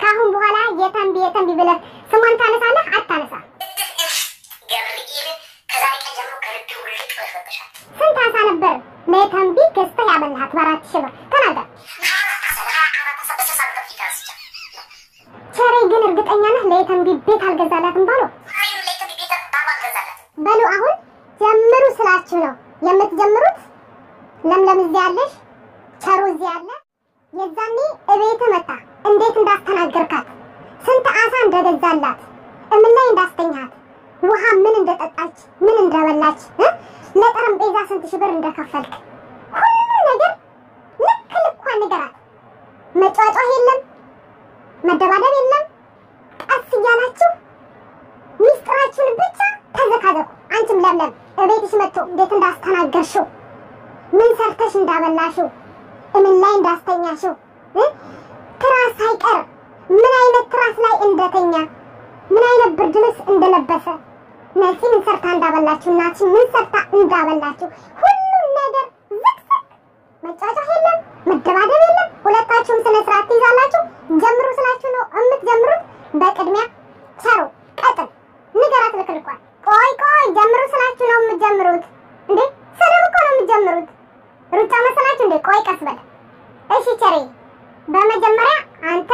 ከአሁን በኋላ የተንቢ የተንቢ ብለህ ስሟን ታነሳለህ አታነሳ? ገብርኤል ከዛሬ ቀን ጀምሮ ከልቤ ውልቅ ብለሽ ወጥተሻል። ስንት አሳ ነበር ለተንቢ ገዝተህ ያበላሃት በአራት ሺህ ብር? ተናገር። ቸሬ ግን እርግጠኛ ነህ ለተንቢ ቤት አልገዛላትም ባለው? በሉ አሁን ጀምሩ ስላችሁ ነው የምትጀምሩት። ለምለም እዚህ ያለሽ፣ ቸሩ እዚህ ያለ። የዛኔ እቤት መጣ እንዴት እንዳስተናገርካት፣ ስንት አሳ እንደገዛላት፣ እምን ላይ እንዳስተኛት፣ ውሃ ምን እንደጠጣች፣ ምን እንደበላች፣ እ ለጠረጴዛ ስንት ሺህ ብር እንደከፈልክ ሁሉ ነገር ልክ ልኳን ንገራት። መጫጫህ የለም፣ መደባደብ የለም። ቀስ እያላችሁ ሚስጥራችሁን ብቻ ተዘካዘኩ። አንቺም ለምለም እቤትሽ መጥቶ እንዴት እንዳስተናገርሽው ምን ሰርተሽ እንዳበላሽው እምን ላይ እንዳስተኛሽው እ ትራስ ሳይቀር ምን አይነት ትራስ ላይ እንደተኛ ምን አይነት ብርድ ልብስ እንደለበሰ ነፂ ምን ሰርታ እንዳበላችሁ እናትሽ ምን ሰርታ እንዳበላችሁ ሁሉም ነገር ዝቅዝቅ መጫወቻ የለም መደባደብ የለም ሁለታችሁም ስነ ስርዓት ትይዛላችሁ ጀምሩ ስላችሁ ነው የምትጀምሩት በቅድሚያ ቸሩ ቀጥል ንገራት ልክልኳል ቆይ ቆይ ጀምሩ ስላችሁ ነው የምትጀምሩት እንዴ ስድብ እኮ ነው የምትጀምሩት ሩጫ መሰላችሁ እንዴ ቆይ ቀስ በል እሺ ቸሬ በመጀመሪያ አንተ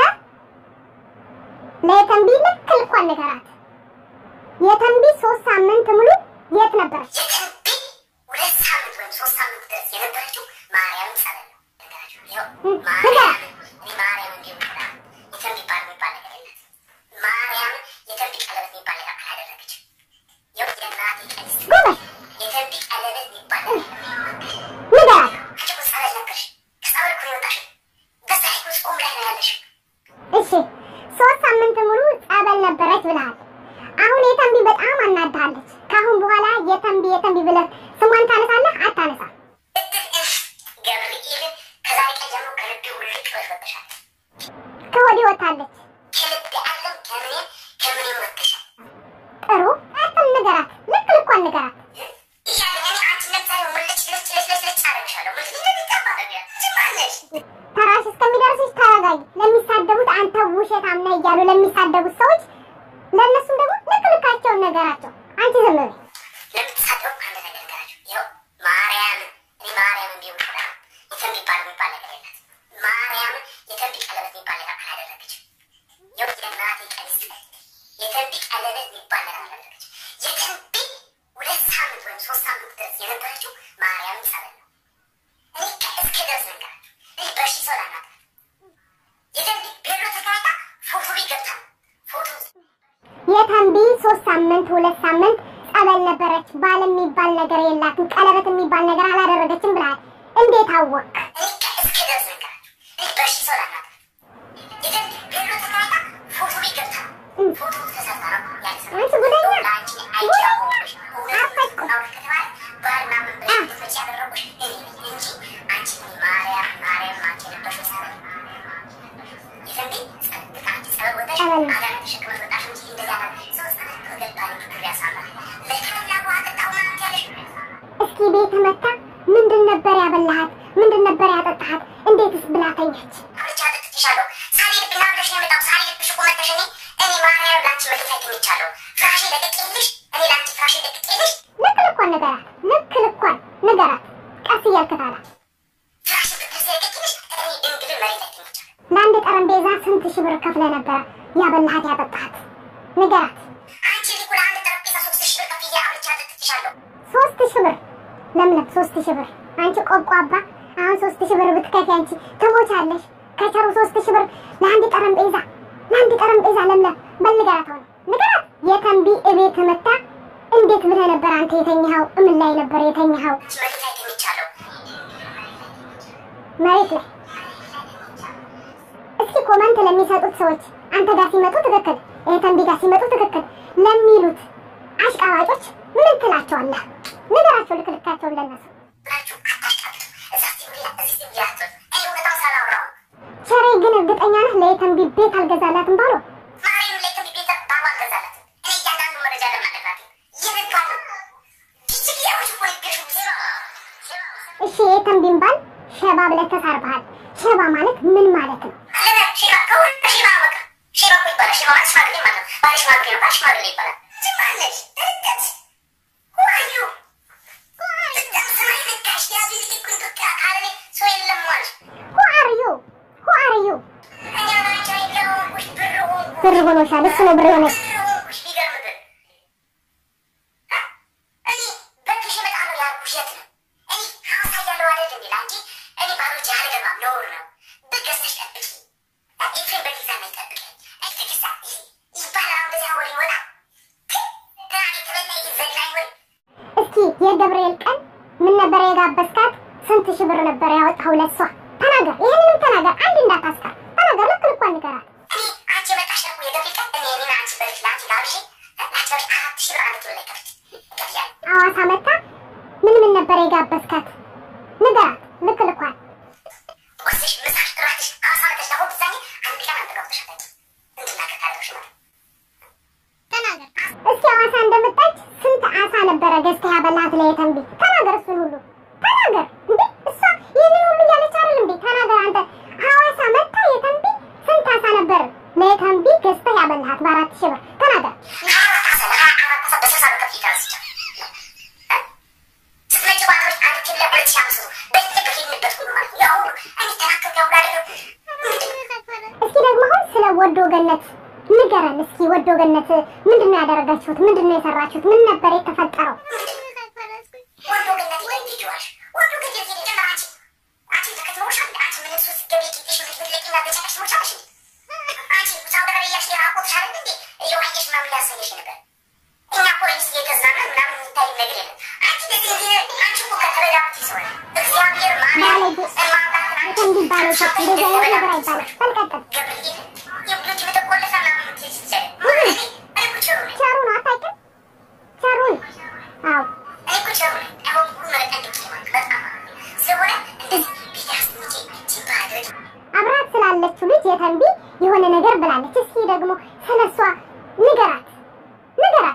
ለተንቢ ልክ ልኳን ንገራት የተንቢ ሶስት ሳምንት ሙሉ የት ነበረች የተንቢ ሁለት ሳምንት ወይም ሶስት ሳምንት ድረስ የነበረችው ማርያም ጸበል ነው። ነገራችሁ ይኸው ማርያም እኔ ማርያም እንዲሁ ብላ የተንቢ ባል የሚባል ነገር የላት ማርያም የተንቢ ቀለበት የሚባል ነገር አላደረገች። ይኸው የእናቴ ቀሚስ ጎበዝ የተንቢ ቀለበት የሚባል ነገር ንገራት አንቺ እኮ ጸበል ነበርሽ። ከጸበል እኮ ነው የወጣሽው። በዛ ላይ እኮ ጾም ላይ ነው ያለሽው። እሺ ሶስት ሳምንት ሙሉ ጸበል ነበረች ብለሃል። አሁን የተንቢ በጣም አናድሃለች። ከአሁን በኋላ የተንቢ የተንቢ ብለህ ስሟን ታነሳለህ አታነሳ? ገብርኤል ከዛሬ ቀን ጀምሮ ከልቤ ውልቅ ብለሽ ወጥተሻል። ከወዲህ ወታለች። ከልቤ አለም ከምኔም ከምኔም ወጥተሻል። ጥሩ ቀጥል፣ ንገራት፣ ልክ ልኳን ንገራት። እያለኝ እኔ አንቺ ለምሳሌ ሙልጭ ልጭ ልጭ ልጭ ልጭ አደርግሻለሁ። ምን እንደሚገባ ነገር ዝም አለሽ። ተራሽ እስከሚደርስሽ ተረጋጊ። ለሚሳደቡት አንተ ውሸታም ነህ እያሉ ለሚሳደቡት ሰዎች ለእነሱም ደግሞ ልክ ልካቸውን ነገራቸው። አንቺ ዝም በይ። ለምትሳደቡ አንድ ነገር ነገራችሁ። ይኸው ማርያም እኔ ማርያም እንዲሁ ብላ የተንቢ ባል የሚባል ነገር የላት ማርያም የተንቢ ቀለበት የሚባል ነገር አላደረገችም። ይኸው የእናቴ ቀሚስ የተንቢ ቀለበት የሚባል ነገር አላደረገችም። የተንቢ ሁለት ሳምንት ወይም ሶስት ሳምንት ድረስ የነበረችው ማርያም ጸበል ነው። እኔ እስከ ድረስ ነገራችሁ። እኔ በሺ ሰው ላናት የተንቢ ቤሎ ተከራይታ ፎቶ ቤት ገብታ ፎቶ የተንቢ ሶስት ሳምንት ሁለት ሳምንት ጸበል ነበረች። ባል የሚባል ነገር የላትም፣ ቀለበት የሚባል ነገር አላደረገችም ብለሃል። እንዴት አወቅ? እኔ እስከ ድረስ ነገራችሁ። እኔ በሺ ሰው ላናት የተንቢ ቤሎ ተከራይታ ፎቶ ቤት ገብታ ፎቶ ተሰርታ ነው ያለሰ አንቺ ጉደኛ ለአንቺ አይቼ ያቆምኩሽ እውነት አውቅ ከተባለ ባል ምናምን ብለሽ እንድትመጪ ያደረጉሽ እኔ ነኝ እንጂ አንቺ ማርያም ማርያም አንቺ የነበርሽው ጸበል የተንቢ ጸበል አንቺ ጸበል ወጣሽ ጸበል ነው። አጋር ተሸክመሽ ወጣሽ እንጂ እንደዚያ ነው ሰው ጸበል ከገባኝ ፍቅር ያሳምራል ለከላ ውሃ ጠጣሁ ምናምን ያለሽ እስኪ ቤት መታ ምንድን ነበር ያበላሃት? ምንድን ነበር ያጠጣሃት? እንዴትስ ብላ ተኛች? ብቻ ጠጥቼሻለሁ ሳልሄድብኝ አብረሽ ነው የመጣሁት ሳልሄድብሽ እኮ መተሽ እኔ እኔ ማርያም ለአንቺ መሬት ላይ ተኝቻለሁ ፍራሼ ለቅቄልሽ እኔ ለአንቺ ፍራሼ ለቅቄልሽ ልክ ልኳን ንገራት፣ ልክ ልኳን ንገራት። ቀስ እያልክ ታዲያ ፍራሼ ፍራሼ ለቅቄልሽ እኔ ድንግል መሬት ላይ ተኝቻለሁ ለአንድ ጠረጴዛ ስንት ሺህ ብር ከፍለ ነበረ ያበላሃት ያጠጣሃት? ንገራት። አንቺ ሊኩ ለአንድ ጠረጴዛ ሶስት ሺህ ብር ከፍዬ አብልቻ ጠጥቼሻለሁ ሶስት ሺህ ብር ለምለም፣ ሶስት ሺህ ብር አንቺ ቆቋባ። አሁን ሶስት ሺህ ብር ብትከፊ አንቺ ትሞቻለሽ። ከቸሩ ሶስት ሺህ ብር ለአንድ ጠረጴዛ ለአንድ ጠረጴዛ ለምለም፣ በል ንገራት። ሆነ ንገራት። የተንቢ እቤት መታ እንዴት ብለህ ነበር አንተ የተኛኸው? እምን ላይ ነበር የተኛኸው? አንቺ መሬት ላይ ተኝቻለሁ መሬት ላይ። እስኪ ኮመንት ለሚሰጡት ሰዎች አንተ ጋር ሲመጡ ትክክል፣ የተንቢ ጋር ሲመጡ ትክክል ለሚሉት አሽቃባጮች ምን ትላቸዋለህ? ንገራቸው ልክ ልካቸውን ለነሱ ብላችሁ አታሽቃብጡ እዛ ሲቪላ እዚህ ሲቪላ አትበሉ እኔ እውነታውን ስላላወራሁ ነው ቸሬ ግን እርግጠኛ ነህ ለየተንቢ ቤት አልገዛላትም ባሎ? ማርያም ላይ ከዚህ ቤት ባባ አልገዛላትም እኔ እያንዳንዱ መረጃ ለማለራት ይልካሉ ጅጅግ ያዎች እኮ ይገሹ ዜሮ ዜሮ እሺ የተንቢን ባል ሸባ ብለህ ተሳርበሃል። ሸባ ማለት ምን ማለት ነው? አለና ሺባ ከሁሉ ሺባ በቃ ነው ይባላል። ዝም አለሽ ርቀት ዋዩ በጣም ሰማይ ነካሽ ያዙ ልኩን በቃ ካለኔ ሰው የለም ማለት who are you who are you እኛ ናቸው የለውሽ ብር ሆንኩ ብር ሆኖሻል እሱ ነው ብር ሆነሽ ብር ሆንኩሽ ቢገርም ብር እኔ በግሽ በጣም ነው ያልኩሽ የት ነው እኔ ሀዋሳ እያለሁ አይደል እንዴ ለአንቺ እኔ ባሎች አልገባም ነውር ነው በገዝተሽ ጠብቂ ኤፍሬም በጊዛ ነው ይጠብቀኝ እኔ ተገዛ ይባላል አሁን በዚያ ወሬ ወጣ ትናንት የተበላ ይዘላኝ ወይ እስኪ የገብርኤል ቀን ምን ነበር የጋበዝካት? ስንት ሺህ ብር ነበር ያወጣኸው ለሷ? ተናገር፣ ይህንንም ተናገር። አንድ እንዳታስቀር ተናገር። ልክ ልኳን ንገራት። እኔ አንቺ የመጣሽ ደግሞ የገብርኤል ቀን እኔ እኔን አንቺ በልጅ ለአንቺ ጋብዤ ለአንቺ በልጅ አራት ሺህ ብር አንድ ኪሎ ላይ ከፍት ገብያለሁ ሐዋሳ መታ ምን ምን ነበር የጋበዝካት? ንገራት፣ ልክ ልኳን። ቁርስሽ፣ ምሳሽ፣ እራትሽ ሐዋሳ መተሽ ለሆድ ብዛኝ አንድ ቀን አንድ ገብተሽ አታውቂም። እንድናገር ካደረግሽ ማለት ነው። ተናገር። እስኪ ሐዋሳ እንደመጣች ስንት አሳ ነበረ ገዝተህ ያበላት ለየተንቢ? ተናገር፣ እሱን ሁሉ ተናገር። እንዴ እሷ ይህንን ሁሉ እያለች አይደል እንዴ? ተናገር አንተ። ሐዋሳ መታ የተንቢ ስንት አሳ ነበር ለየተንቢ ገዝተህ ያበላት በአራት ሺህ ብር? ተናገር። እስኪ ደግሞ አሁን ስለ ወዶ ገነት ንገረን እስኪ። ወዶ ገነት ምንድን ነው ያደረጋችሁት? ምንድን ነው የሰራችሁት? ምን ነበር የተፈጠረው? የተንቢ ባለች እንደዚህ አይነት ነገር አይባልም። በልቀጥል ቸሩ ነው አታውቂም? ቸሩን አዎ አብራት ስላለችው ልጅ የተንቢ የሆነ ነገር ብላለች። እስኪ ደግሞ ስለሷ ንገራት ንገራት።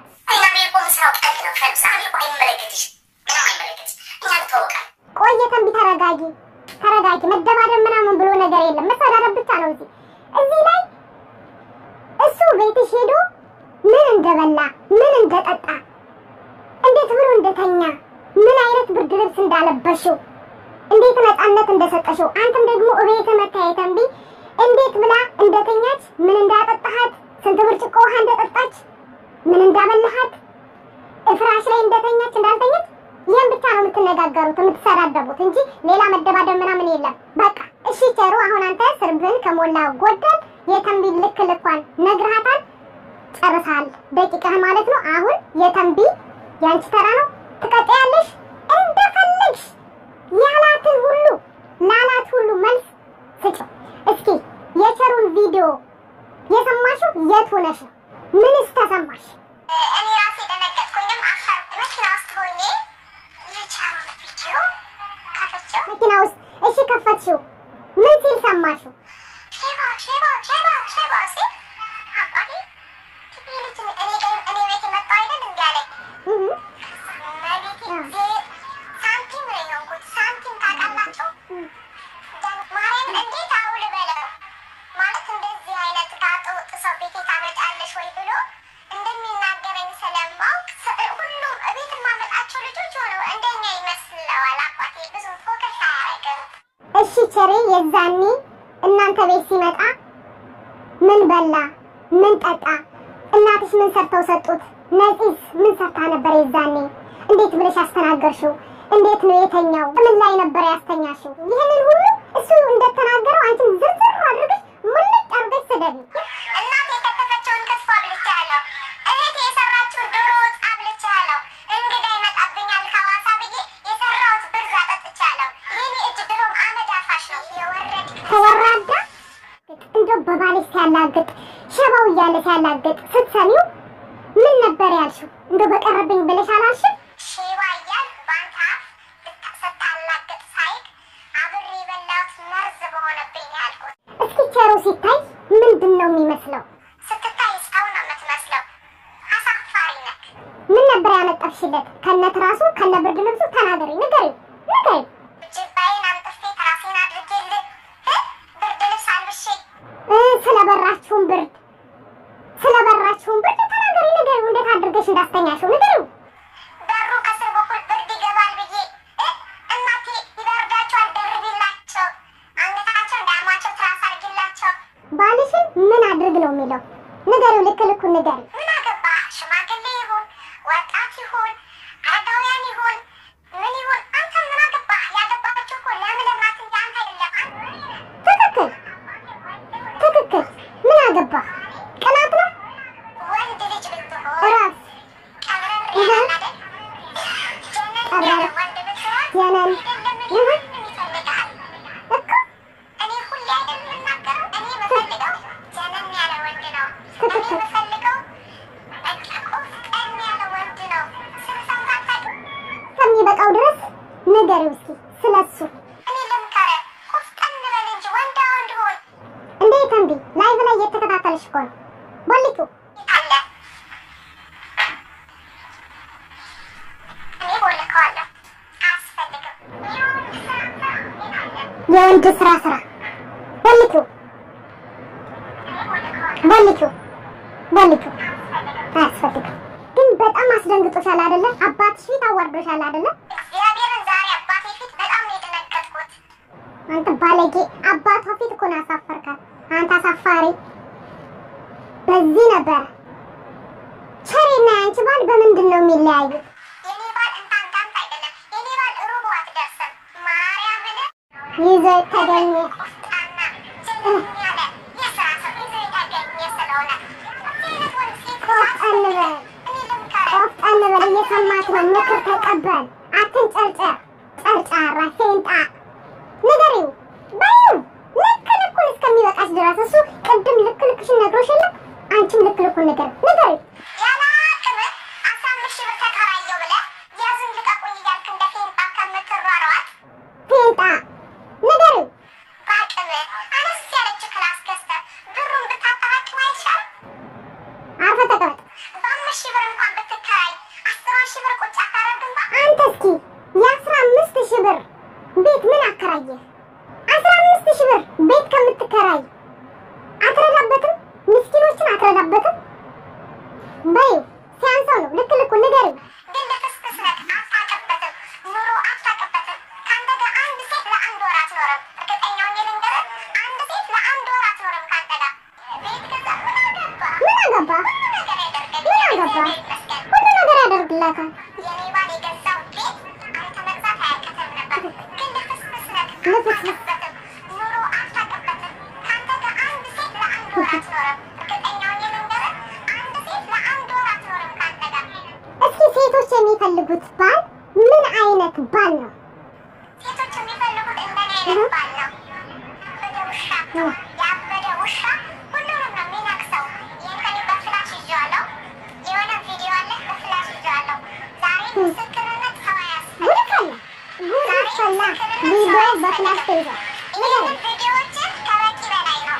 ቆይ የተንቢ ተረጋጊ ተረጋጊ። መደባደብ ምናምን ብሎ ነገር የለም። መሰዳደብ ብቻ ነው እዚህ እዚህ ላይ እሱ ቤትሽ ሄዶ ምን እንደበላ ምን እንደጠጣ እንዴት ብሎ እንደተኛ ምን አይነት ብርድ ልብስ እንዳለበሽው እንዴት ነፃነት እንደሰጠሽው አንተም ደግሞ እቤት መታ የተንቢ እንዴት ብላ እንደተኛች ምን እንዳጠጣሃት ስንት ብርጭቆ ውሃ እንደጠጣች ምን እንዳበላሃት ፍራሽ ላይ እንደተኛች እንዳልተኛች ይህን ብቻ ነው የምትነጋገሩት የምትሰዳደቡት እንጂ ሌላ መደባደብ ምናምን የለም። በቃ እሺ ቸሩ፣ አሁን አንተ ስርብን ከሞላ ጎደል የተንቢ ልክ ልኳን ነግርሃታል፣ ጨርሰሃል። ደቂቃህ ማለት ነው። አሁን የተንቢ ያንቺ ተራ ነው። ትቀጥያለሽ እንደፈለግሽ ያላትን ሁሉ ላላት ሁሉ መልስ ስጭው። እስኪ የቸሩን ቪዲዮ የሰማሽው የት ሆነሽ ነው? ምንስ ተሰማሽ? እኔ ራሴ ደነገጥኩኝም አፈርኩ። መኪና ውስጥ ሆኜ የቻሩን ቪዲዮ ከፍቼው መኪና ውስጥ እሺ፣ ከፈትሽው። ምን ሲል ሰማሽው? ሼባ ሼባ ሼባ ሼባ ሲል አባቴ ይህ ልጅ እኔ ጋር እኔ ቤት የመጣ አይደል እንዲ አለኝ። እህ መቤቴ ሳንቲም ነው የሆንኩት። ሳንቲም ታውቃላችሁ? ማርያም እንዴት አውል በለው ማለት እንደዚህ አይነት ጋጠ ወጥ ሰው ቤቴ ታመጫለሽ ወይ ብሎ እንደሚናገረኝ ስለማውቅ ስ- ሁሉም እቤት የማመጣቸው ልጆች ሆነው እንደኛ ይመስለዋል። አባቴ ብዙ ፎከስ አያደርግም። እሺ ቸሬ፣ የዛኔ እናንተ ቤት ሲመጣ ምን በላ ምን ጠጣ? እናትሽ ምን ሰርተው ሰጡት? ነፂስ ምን ሰርታ ነበር? የዛኔ እንዴት ብለሽ አስተናገርሽው? እንዴት ነው የተኛው? ምን ላይ ነበር ያስተኛሽው? ይህንን ሁሉ እሱ እንደተናገረው አንቺም ዝርዝር አድርገሽ ሙልጭ አድርገሽ ስደቢ። እናቴ የከተፈችውን ክትፎ አብልቻለሁ። እህቴ የሰራችውን ዶሮ ወጥ አብልቻለሁ። እንግዳ ይመጣብኛል ከሐዋሳ ብዬ የሰራሁት ብርዝ አጠጥቻለሁ። የኔ እጅ ድሮም አመድ አፋሽ ነው የወረድ ተወራዳ እንደው በባልሽ ሲያላግጥ ሸባው እያለ ሲያላግጥ ስትሰሚው ምን ነበር ያልሽው? እንደው በቀረብኝ ብለሽ አላልሽም? ሼባ እያል ባንተ አፍ ብታ- ስታላግጥ ሳይቅ አብሬ የበላሁት መርዝ በሆነብኝ ነው ያልኩት። እስኪ ቸሩ ሲታይ ምንድን ነው የሚመስለው? ስትታይ ሰው ነው የምትመስለው። አሳፋሪ ነክ ምን ነበር ያመጣሽለት? ከነት ራሱ ከነ ብርድ ልብሱ ተናገሪ፣ ንገሪ፣ ንገሪ። ጅባዬን አንጥፌ ትራሴን አድርጌልህ እ ብርድ ልብስ አልብሼ እ ስለበራችሁን ብርድ ስለበራችሁን ብርድ ተናገሪ፣ ንገሪ። ያስተኛሽው? ንገሪው። በሩ ከስር በኩል ብርድ ይገባል ብዬ እ እናቴ ይበርዳቸዋል ደርቢላቸው፣ አንገታቸው እንዳያማቸው ትራስ አድርጊላቸው። ባልሽን ምን አድርግ ነው የሚለው? ንገሪው። ልክ ልኩን ንገሪው። ምን አገባ ሽማግሌ ይሁን ወጣት ይሁን አረጋውያን ይሁን ምን ይሁን አንተ ምን አገባ? ያገባችው እኮ ለምለም ናት እንጂ አንተ አይደለም። ትክክል ትክክል። ምን አገባ? ቅናት ነው። ወንድ ልጅ ብትሆን እረፍ። ቀብረር እህ። ይላል አይደል? ጀነን ቀብረር። ያለ ወንድ ብትሆን ጀነን። አይደለም እህ። ማንም ይፈልግሃል። እኮ እኔ ሁሌ አይደል የምናገረው? እኔ የምፈልገው ጀነን ያለ ወንድ ነው። እኔ የምፈልገው በቃ ቆፍጠን ያለ ወንድ ነው። ስንሰማ አታውቅም? ከሚበቃው ድረስ ንገሪው እስኪ ስለሱ። እኔ ልምከርህ፣ ቆፍጠን በል እንጂ ወንዳ ወንድ ሁን። እንዴት እምቢ? ላይቭ ላይ እየተከታተልሽ እኮ ነው። ቦሊቱ አለ እኔ ቦልከዋለሁ። አያስፈልግም። የወንድ ስራ ስራ ቦሊቱ ቦሊቱ ቦሊቱ አያስፈልግም። ግን በጣም አስደንግጦሻል አይደለ? አባትሽ ፊት አዋርዶሻል አይደለ? እግዚአብሔርን ዛሬ አባቴ ፊት በጣም ነው የደነገጥኩት። አንተ ባለጌ! አባቷ ፊት እኮ ነው ያሳፈርካት። አንተ አሳፋሪ! በዚህ ነበረ ቸሬና ያንቺ ባል በምንድን ነው የሚለያዩት? የኔ ባል እንዳንተ አይደለም። የኔ ባል ሩቡ አትደርስም። ማርያምን ይዞ የተገኘ ቆፍጣና ጀነን ያለ የስራ ሰው ይዞ የተገኘ ስለሆነ እንደዚህ አይነት ወንድ ሴት ቆፍጠን በል እኔ ልምከርህ ቆፍጠን በል። እየሰማት ነው። ምክር ተቀበል። አትንጨርጨር። ጨርጫራ ሴንጣ ንገሪው በይው። ልክ ልኩን እስከሚበቃሽ ድረስ እሱ ቅድም ልክ ልክሽን ነግሮሽ የለም አንቺም ልክ ልኩን ንገር ንገሪው። ያለ አቅም አስራ አምስት ሺህ ብር ተከራየሁ ብለህ ያዙኝ ልቀቁኝ እያልክ እንደ ፌንጣ ከምትሯሯጥ ሴንጣ ንገሪው። በአቅም አነስ ያለች ክላስ ገዝተህ ብሩን ብታጠራቅም አይሻልም? አርፈ ተቀመጥ። በአምስት ሺህ ብር እንኳን ብትከራይ አስሯን ሺህ ብር ቁጭ አታደርግም? ባ አንተ እስኪ የአስራ አምስት ሺህ ብር ቤት ምን አከራየህ? አስራ አምስት ሺህ ብር ቤት ከምትከራይ አትረዳበትም? ምስኪኖችን አትረዳበትም? በይው ሲያንሰው ነው። ልክ ልኩን ንገሪው። ግን ልክስክስ ነህ፣ አታውቅበትም፣ ኑሮ አታውቅበትም። ከአንተ ጋር አንድ ሴት ለአንድ ወር አትኖርም። እርግጠኛ ሆኜ ልንገርህ፣ አንድ ሴት ለአንድ ወር አትኖርም ከአንተ ጋር። ቤት ገዛ፣ ምን አገባህ? ምን አገባ? ሁሉ ነገር ያደርግልህ። ምን አገባ? እግዚአብሔር ይመስገን። ሁሉ ነገር ያደርግላታል። የኔ ባል የገዛው ቤት አንተ መግዛት አያቅትም ነበር። ግን ልክስክስ ነህ፣ ልክስክስ። አታውቅበትም፣ ኑሮ አታውቅበትም። ከአንተ ጋር አንድ ሴት ለአንድ ወር አትኖርም። እርግጠኛ ሆኜ ልንገርህ፣ አንድ ሴት ለአንድ ወር አትኖርም ከአንተ ጋር። እስኪ ሴቶች የሚፈልጉት ባል ምን አይነት ባል ነው? ሴቶች የሚፈልጉት እንደኔ አይነት ባል ነው። ያበደ ውሻ ያበደ ውሻ ሁሉንም ነው የሚነክሰው። ይህን ቀን በፍላሽ ይዤዋለሁ። የሆነ ቪዲዮ አለ፣ በፍላሽ ይዤዋለሁ። ዛሬ ምስክርነት ሰው አያስፈልግም። ጉድ ፈላ ጉድ ፈላ። ቪዲዮ በፍላሽ ተይዟል። ይህንን ቪዲዮዎችን ከበቂ በላይ ነው።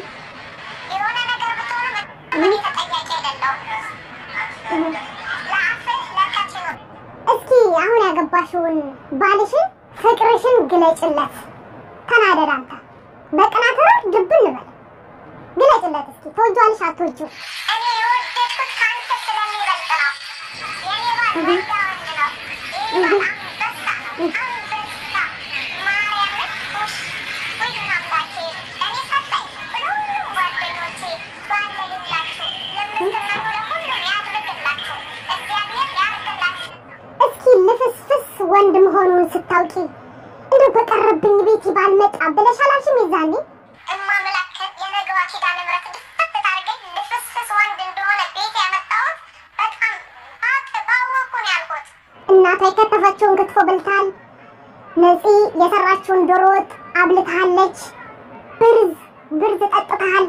የሆነ ነገር ብትሆኑ እኔ ተጠያቂ አይደለሁም። ለአፍህ ለከት ነው። እስኪ አሁን ያገባሽውን ባልሽን ፍቅርሽን ግለጭለት። ተናደድ አንተ በቅናት ረር ድብን በል ግለጭለት እስኪ ተወጇልሽ አትወጂው? እኔ የወደድኩት ከአንተ ስለሚበልጥ ነው። የኔ ባል ወንዳ ወንድ ነው። የኔ ባል አንበሳ ነው። አንበሳ ማርያምን ውሽ ውይ አምላኬ እኔ ሰጠኝ ለሁሉም ጓደኞቼ ባለልላችሁ ለምትመኙ ለሁሉም ያድርግላችሁ። እግዚአብሔር ያድርግላችሁ። እስኪ ልፍስፍስ ወንድ መሆኑን ስታውቂ እንደው በቀረብኝ ቤት ባልመጣ ብለሽ አላልሽም? የዛኔ እማምላክ የነገዋ ኪዳነ ምሕረት እንድትፈት ታርገኝ ልፍስፍስ ወንድ እንደሆነ ቤት ያመጣሁት በጣም አቅ ባወኩ ነው ያልኩት። እናቷ የከተፈችውን ክትፎ በልተሃል። ነፂ የሰራችውን ዶሮ ወጥ አብልተሃለች። ብርዝ ብርዝ ጠጥተሃል።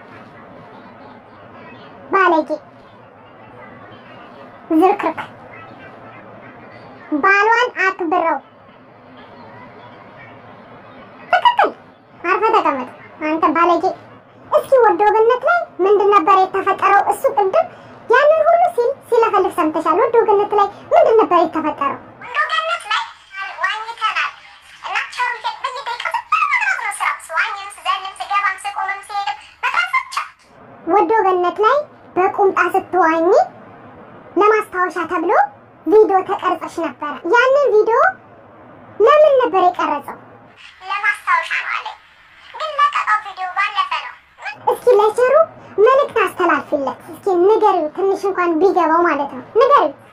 ባለጌ ዝርክርክ ባሏን አክብረው። ትክክል። አርፈ ተቀመጥ አንተ ባለጌ። እስኪ ወዶ ገነት ላይ ምንድን ነበር የተፈጠረው? እሱ ቅድም ያንን ሁሉ ሲል ሲለፈልፍ ሰምተሻል። ወዶ ገነት ላይ ምንድን ነበር የተፈጠረው? ወንዶ ገነት ላይ ዋኝተናል እና ቸሩ በየደቂቃው ተጠራጥራት ነው ስራ ስዋኝም ስዘልም ስገባም ስቆምም ስሄድም መጥራት ብቻ ወዶ ገነት ላይ በቁምጣ ስትዋኝ ለማስታወሻ ተብሎ ቪዲዮ ተቀርጸሽ ነበረ። ያንን ቪዲዮ ለምን ነበር የቀረጸው? ለማስታወሻ ነው አለኝ። ግን ለቀቀው ቪዲዮ ባለፈ ነው። እስኪ ለቸሩ መልእክት አስተላልፊለት። እስኪ ንገሪው፣ ትንሽ እንኳን ቢገባው ማለት ነው። ንገሪው።